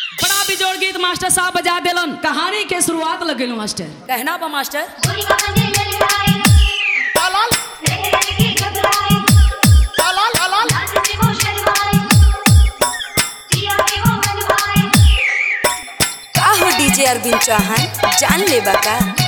बड़ा बिजोड़ गीत मास्टर साहब बजा देलन कहानी के शुरुआत लगेलो मास्टर कहना बा मास्टर का हो डीजे अरविंद चौहान जान ले बा का